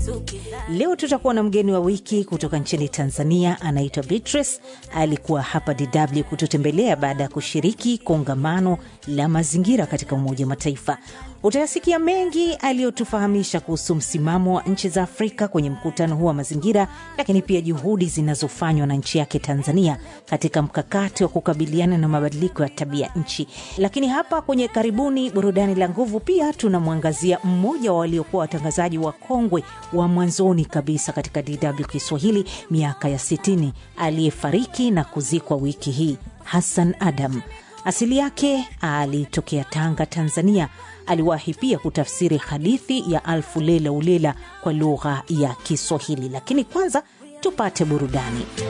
Leo tutakuwa na mgeni wa wiki kutoka nchini Tanzania, anaitwa Beatrice. Alikuwa hapa DW kututembelea baada ya kushiriki kongamano la mazingira katika Umoja wa Mataifa. Utayasikia mengi aliyotufahamisha kuhusu msimamo wa nchi za Afrika kwenye mkutano huu wa mazingira, lakini pia juhudi zinazofanywa na nchi yake Tanzania katika mkakati wa kukabiliana na mabadiliko ya tabia nchi. Lakini hapa kwenye karibuni burudani la nguvu, pia tunamwangazia mmoja wa waliokuwa watangazaji wa kongwe wa mwanzoni kabisa katika DW Kiswahili miaka ya 60 aliyefariki na kuzikwa wiki hii, Hassan Adam. Asili yake alitokea Tanga, Tanzania. Aliwahi pia kutafsiri hadithi ya Alfu Lela Ulela kwa lugha ya Kiswahili, lakini kwanza tupate burudani.